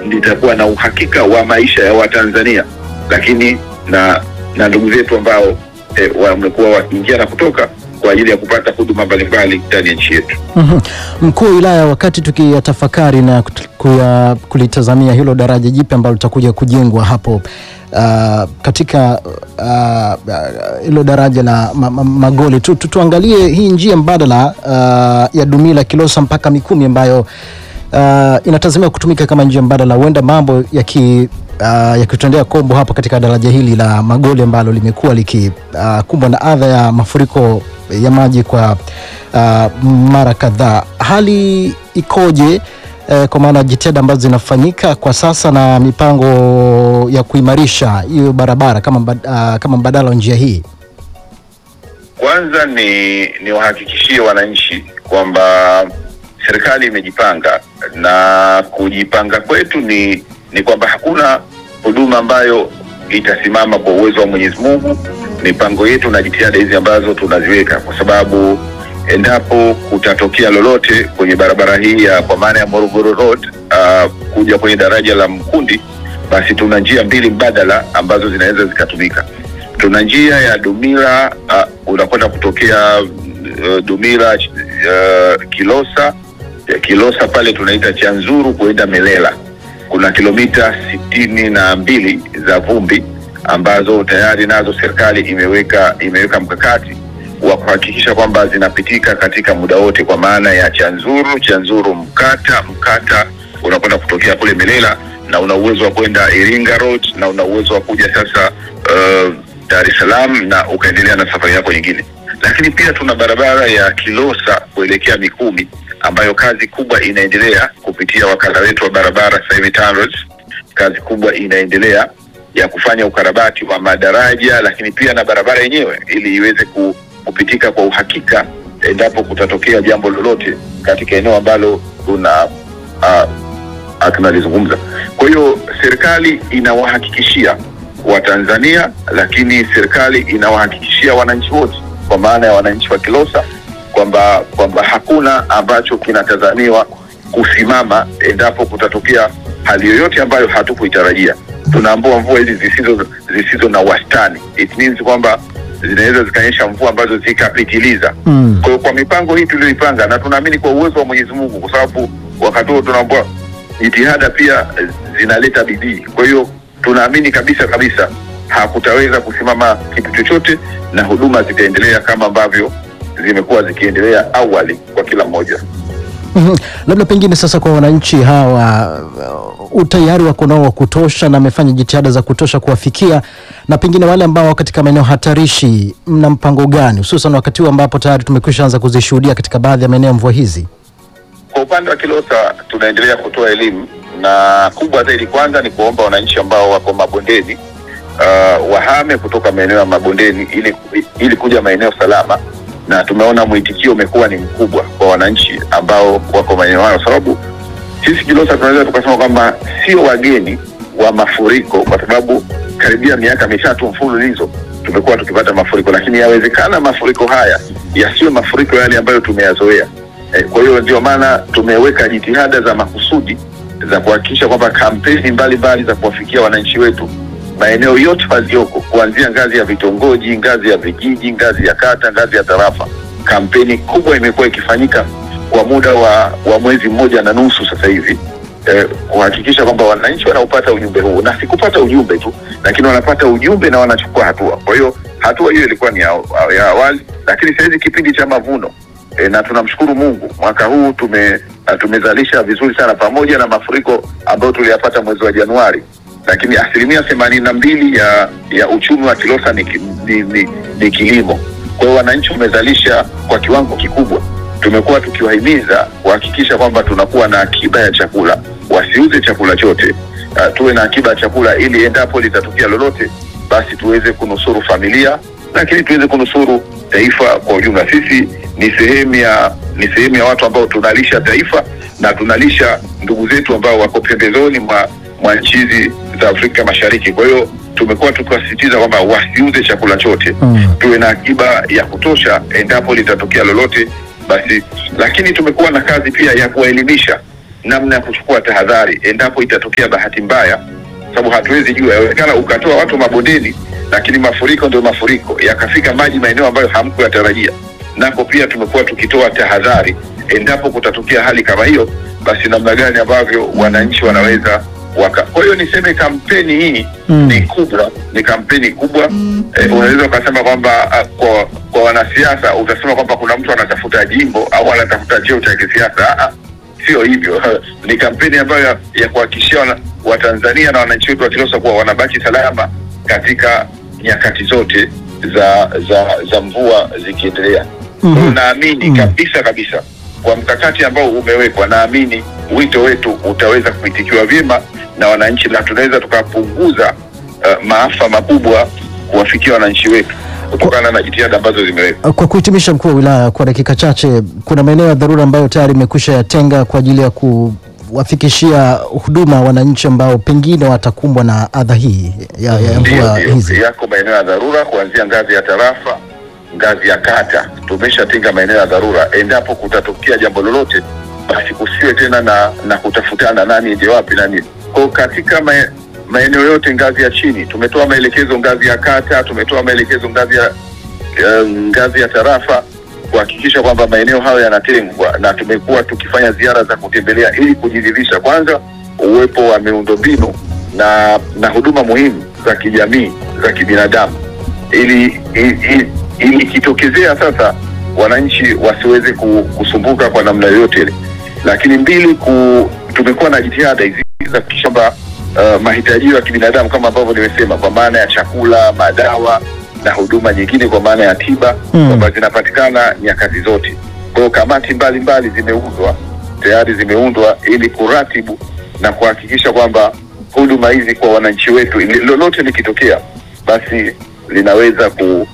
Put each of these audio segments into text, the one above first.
litakuwa na uhakika wa maisha ya Watanzania, lakini na na ndugu zetu ambao eh, wamekuwa wakiingia na kutoka kwa ajili ya kupata huduma mbalimbali ndani ya nchi yetu. Mhm. Mkuu wa wilaya, wakati tukiyatafakari na kut- kuya- kulitazamia hilo daraja jipya ambalo litakuja kujengwa hapo uh, katika uh, uh, hilo daraja la ma, ma, Magoli tu, tu, tuangalie hii njia mbadala uh, ya Dumila Kilosa mpaka Mikumi ambayo uh, inatazamiwa kutumika kama njia mbadala, huenda mambo yaki uh, yakitendea kombo hapa katika daraja hili la Magoli ambalo limekuwa likikumbwa uh, na adha ya mafuriko ya maji kwa uh, mara kadhaa. Hali ikoje eh, kwa maana jitihada ambazo zinafanyika kwa sasa na mipango ya kuimarisha hiyo barabara kama, mbad- uh, kama mbadala wa njia hii? Kwanza ni niwahakikishie wananchi kwamba serikali imejipanga na kujipanga kwetu ni ni kwamba hakuna huduma ambayo itasimama kwa uwezo wa Mwenyezi Mungu. Mipango yetu na jitihada hizi ambazo tunaziweka, kwa sababu endapo kutatokea lolote kwenye barabara hii ya kwa maana ya Morogoro Road uh, kuja kwenye daraja la Mkundi, basi tuna njia mbili mbadala ambazo zinaweza zikatumika. Tuna njia ya Dumila uh, unakwenda kutokea uh, Dumila uh, Kilosa ya Kilosa pale tunaita Chanzuru kuenda Melela. Kuna kilomita sitini na mbili za vumbi ambazo tayari nazo serikali imeweka imeweka mkakati wa kuhakikisha kwamba zinapitika katika muda wote, kwa maana ya Chanzuru, Chanzuru Mkata, Mkata unakwenda kutokea kule Melela na una uwezo wa kwenda Iringa Road na una uwezo wa kuja sasa uh, Dar es Salaam na ukaendelea na safari yako nyingine. Lakini pia tuna barabara ya Kilosa kuelekea Mikumi ambayo kazi kubwa inaendelea kupitia wakala wetu wa barabara sasa hivi TANROADS. Kazi kubwa inaendelea ya kufanya ukarabati wa madaraja, lakini pia na barabara yenyewe ili iweze ku, kupitika kwa uhakika endapo kutatokea jambo lolote katika eneo ambalo tuna uh, uh, tunalizungumza. Kwa hiyo serikali inawahakikishia Watanzania, lakini serikali inawahakikishia wananchi wote, kwa maana ya wananchi wa Kilosa kwamba kwamba hakuna ambacho kinatazamiwa kusimama endapo kutatokea hali yoyote ambayo hatukuitarajia. Tunaambua mvua hizi zisizo zisizo na wastani, it means kwamba zinaweza zikanyesha mvua ambazo zikapitiliza. Mm. Kwa hiyo kwa mipango hii tuliyoipanga, na tunaamini kwa uwezo wa Mwenyezi Mungu, kwa sababu wakati huo tunaambua jitihada pia eh, zinaleta bidii. Kwa hiyo tunaamini kabisa kabisa hakutaweza kusimama kitu chochote, na huduma zitaendelea kama ambavyo zimekuwa zikiendelea awali kwa kila mmoja. Mhm. Labda pengine sasa kwa wananchi hawa uh, utayari wako nao wa kutosha na amefanya jitihada za kutosha kuwafikia, na pengine wale ambao wako katika maeneo hatarishi, mna mpango gani, hususan wakati huu ambapo tayari tumekwisha anza kuzishuhudia katika baadhi ya maeneo ya mvua hizi? Kwa upande wa Kilosa tunaendelea kutoa elimu na kubwa zaidi, kwanza ni kuomba wananchi ambao wako mabondeni uh, wahame kutoka maeneo ya mabondeni ili, ili kuja maeneo salama, na tumeona mwitikio umekuwa ni mkubwa kwa wananchi ambao wako maeneo hayo, sababu sisi Kilosa tunaweza tukasema kwamba sio wageni wa mafuriko, kwa sababu karibia miaka mitatu mfululizo tumekuwa tukipata mafuriko, lakini yawezekana mafuriko haya yasiyo mafuriko yale ambayo tumeyazoea. Eh, kwa hiyo ndio maana tumeweka jitihada za makusudi za kuhakikisha kwamba kampeni mbalimbali za kuwafikia wananchi wetu maeneo yote walioko, kuanzia ngazi ya vitongoji, ngazi ya vijiji, ngazi ya kata, ngazi ya tarafa. Kampeni kubwa imekuwa ikifanyika kwa muda wa, wa mwezi mmoja na nusu sasa hivi eh, kuhakikisha kwamba wananchi wanaupata ujumbe huu, na si kupata ujumbe tu, lakini wanapata ujumbe na wanachukua hatua. Kwa hiyo hatua hiyo ilikuwa ni ya, ya awali, lakini sasa hizi kipindi cha mavuno e, na tunamshukuru Mungu mwaka huu tume uh, tumezalisha vizuri sana pamoja na mafuriko ambayo tuliyapata mwezi wa Januari, lakini asilimia themanini na mbili ya ya uchumi wa Kilosa ni, ki- ni, ni, ni kilimo. Kwa hiyo wananchi wamezalisha kwa kiwango kikubwa. Tumekuwa tukiwahimiza kuhakikisha kwamba tunakuwa na akiba ya chakula, wasiuze chakula chote, uh, tuwe na akiba ya chakula ili endapo litatokea lolote, basi tuweze kunusuru familia, lakini tuweze kunusuru taifa kwa ujumla. Sisi ni sehemu ya ni sehemu ya watu ambao tunalisha taifa na tunalisha ndugu zetu ambao wako pembezoni mwa, mwa nchi hizi za Afrika Mashariki. Kwa hiyo tumekuwa tukiwasisitiza kwamba wasiuze chakula chote Mm. tuwe na akiba ya kutosha endapo litatokea lolote basi. Lakini tumekuwa na kazi pia ya kuwaelimisha namna ya kuchukua tahadhari endapo itatokea bahati mbaya, sababu hatuwezi jua, yawezekana ukatoa watu mabondeni, lakini mafuriko ndio mafuriko, yakafika maji maeneo ambayo hamkuyatarajia. Nako pia tumekuwa tukitoa tahadhari endapo kutatokea hali kama hiyo, basi namna gani ambavyo wananchi wanaweza waka. Kwa hiyo niseme kampeni hii Mm. ni kubwa, ni kampeni kubwa eh, unaweza ukasema kwamba ah, kwa kwa wanasiasa utasema kwamba kuna mtu anatafuta jimbo au anatafuta cheo cha kisiasa. Ah, ah, sio hivyo. ni kampeni ambayo ya, ya kuhakikishia wana- Watanzania na wananchi wetu wa Kilosa kuwa wanabaki salama katika nyakati zote za za za mvua zikiendelea. Kwa hiyo Mhm. naamini Mm. kabisa kabisa kwa mkakati ambao umewekwa, naamini wito wetu utaweza kuitikiwa vyema na wananchi na tunaweza tukapunguza uh, maafa makubwa kuwafikia wananchi wetu kutokana na jitihada ambazo zimewekwa. Kwa kuhitimisha, mkuu wa wilaya, kwa dakika chache, kuna maeneo ya dharura ambayo tayari imekwisha yatenga kwa ajili ya kuwafikishia huduma wananchi ambao pengine watakumbwa na adha hii ya, ya Ndio, mvua ndio. hizi. Yako maeneo ya dharura kuanzia ngazi ya tarafa, ngazi ya kata, tumeshatenga maeneo ya dharura. Endapo kutatokea jambo lolote, basi kusiwe tena na na kutafutana nani ende wapi nani. Kwa katika mae- maeneo yote ngazi ya chini tumetoa maelekezo, ngazi ya kata tumetoa maelekezo, ngazi ya eh, ngazi ya tarafa kuhakikisha kwamba maeneo hayo yanatengwa, na tumekuwa tukifanya ziara za kutembelea ili kujiridhisha kwanza uwepo wa miundombinu na na huduma muhimu za kijamii za kibinadamu, ili ili- ili ikitokezea sasa wananchi wasiweze ku- kusumbuka kwa namna yoyote ile. Lakini mbili, ku, tumekuwa na jitihada hizi za kuhakikisha kwamba uh, mahitaji ya kibinadamu kama ambavyo nimesema, kwa maana ya chakula, madawa na huduma nyingine kwa maana ya tiba Mm. kwamba zinapatikana nyakati zote. Kwa hiyo kamati mbalimbali zimeundwa tayari zimeundwa ili kuratibu na kuhakikisha kwamba huduma hizi kwa wananchi wetu, ili- lolote likitokea, basi linaweza ku,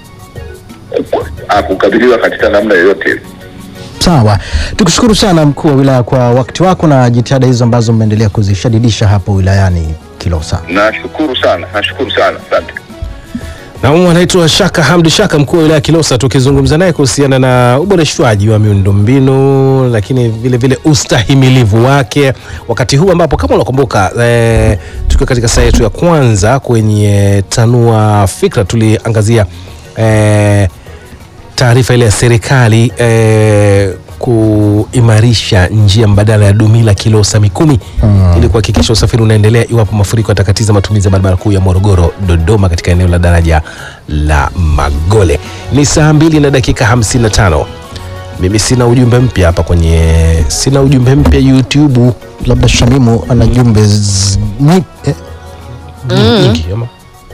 ku, ah, kukabiliwa katika namna yoyote ile. Sawa, tukushukuru sana mkuu wa wilaya kwa wakati wako na jitihada hizo ambazo mmeendelea kuzishadidisha hapo wilayani Kilosa. Nashukuru sana, nashukuru sana, asante. na humu anaitwa Shaka Hamdi Shaka, mkuu wa wilaya ya Kilosa, tukizungumza naye kuhusiana na uboreshwaji wa miundombinu, lakini vile vile ustahimilivu wake wakati huu ambapo kama unakumbuka eh, tukiwa katika saa yetu ya kwanza kwenye Tanua Fikra tuliangazia eh, taarifa ile ya serikali eh, kuimarisha njia mbadala ya Dumila Kilosa Mikumi ili kuhakikisha usafiri unaendelea iwapo mafuriko yatakatiza matumizi ya barabara kuu ya Morogoro Dodoma katika eneo la daraja la Magole. Ni saa mbili na dakika 55. Mimi sina ujumbe mpya hapa kwenye, sina ujumbe mpya YouTube Labda Shamimu ana jumbe z- ni- eh, nyingi ama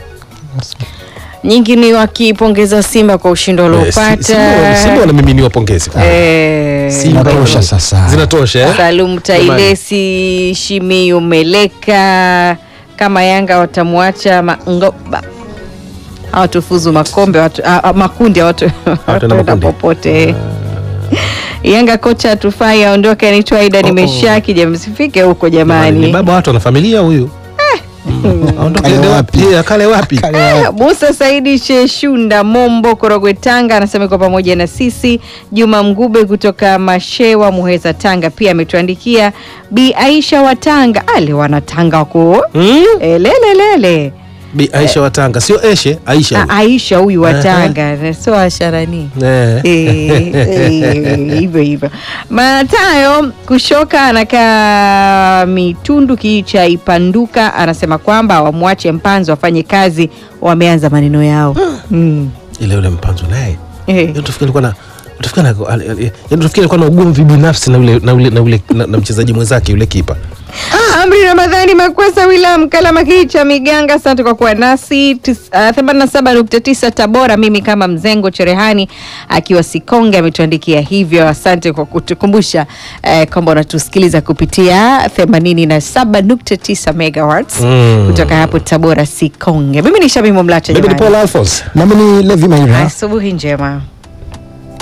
nyingi ni wakipongeza Simba kwa ushindi Eh, si- waliopata. Simba- Simba wanamiminiwa pongezi Eh, Simba Zinatosha wana- sasa. zinatosha eh? Salum Tailesi, Shimiyu Meleka, kama Yanga watamwacha Mangoba hawatufuzu makombe watu, a, a, makundi hawatu- hawataenda makundi. popote. Yanga kocha atufai aondoke, anaitwa Aida Oh, oh. Nimeshaki. Jamani, msifike huko ni jamani. baba watu wana familia huyu Mm. Aondoke Kale ende wapi? wapi? Eh, Kale wapi? Haya, Musa Saidi Sheshunda Mombo Korogwe Tanga anasema iko pamoja na sisi. Juma Mgube kutoka Mashewa Muheza Tanga pia ametuandikia. Bi Aisha wa Tanga ale wana Tanga wako Mm? lelelele. Bi Aisha wa Tanga sio Eshe, Aisha. Ah, huyu. Aisha huyu wa Aha. Tanga sio asharani Eh. Eh, eh, hivyo hivyo. Matayo Kushoka anakaa Mitundu kijiji cha Ipanduka, anasema kwamba wamwache Mpanzo afanye kazi, wameanza maneno yao mm. Ile yule mpanzo naye. Eh. Yaani utafikiri alikuwa na utafikiri na al- al- yaani utafikiri alikuwa na ugomvi binafsi na ule na ule na ule na, na mchezaji mwenzake yule kipa. Amri Ramadhani Makwesa William Kalama kijiji cha Miganga, asante kwa kuwa nasi Tis- ah, 87.9 Tabora. Mimi kama Mzengo Cherehani akiwa Sikonge ametuandikia hivyo. Asante kwa kutukumbusha eh, kwamba unatusikiliza kupitia 87.9 megawatts Mm. kutoka hapo Tabora Sikonge. Mimi ni Shabimu Mlacha Mimi ni jamani, Paul Alphonse. nami ni Levi Maira. asubuhi njema.